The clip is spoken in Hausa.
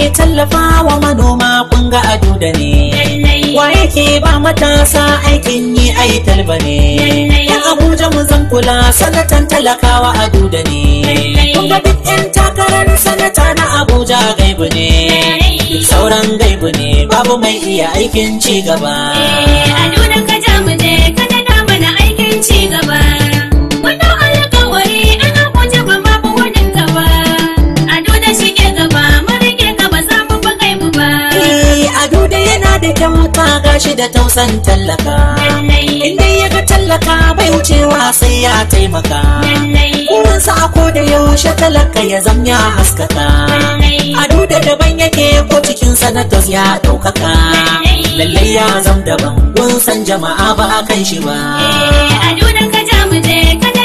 tallafa wa manoma kun ga ado da ne wa yake ba matasa aikin yi ai talba ne yan abuja mu zan kula sanatan talakawa ado da ne kun ga duk yan takarar sanata na abuja gaibu ne duk sauran gaibu ne babu mai iya aikin ci gaba Ado da ka ja mu je ka daɗa mana aikin ci gaba. Wannan alƙawari ana guje ba ma fi wurin ka ba. Ado da shige gaba mun rike ka ba za mu fi kai mu ba. Eh, ado da yana da kyauta gashi da tausan tallaka Lallai, inda ya ga tallaka bai wucewa sai ya taimaka lallai, Kurinsa a ko da yaushe talaka ya zam ya haskaka lallai. Ado da daban yake ko cikin sanatos ya ɗaukaka Lallai ya zam daban kun san jama'a ba a kan shi ba Eh, Ado da ka ja mu je ka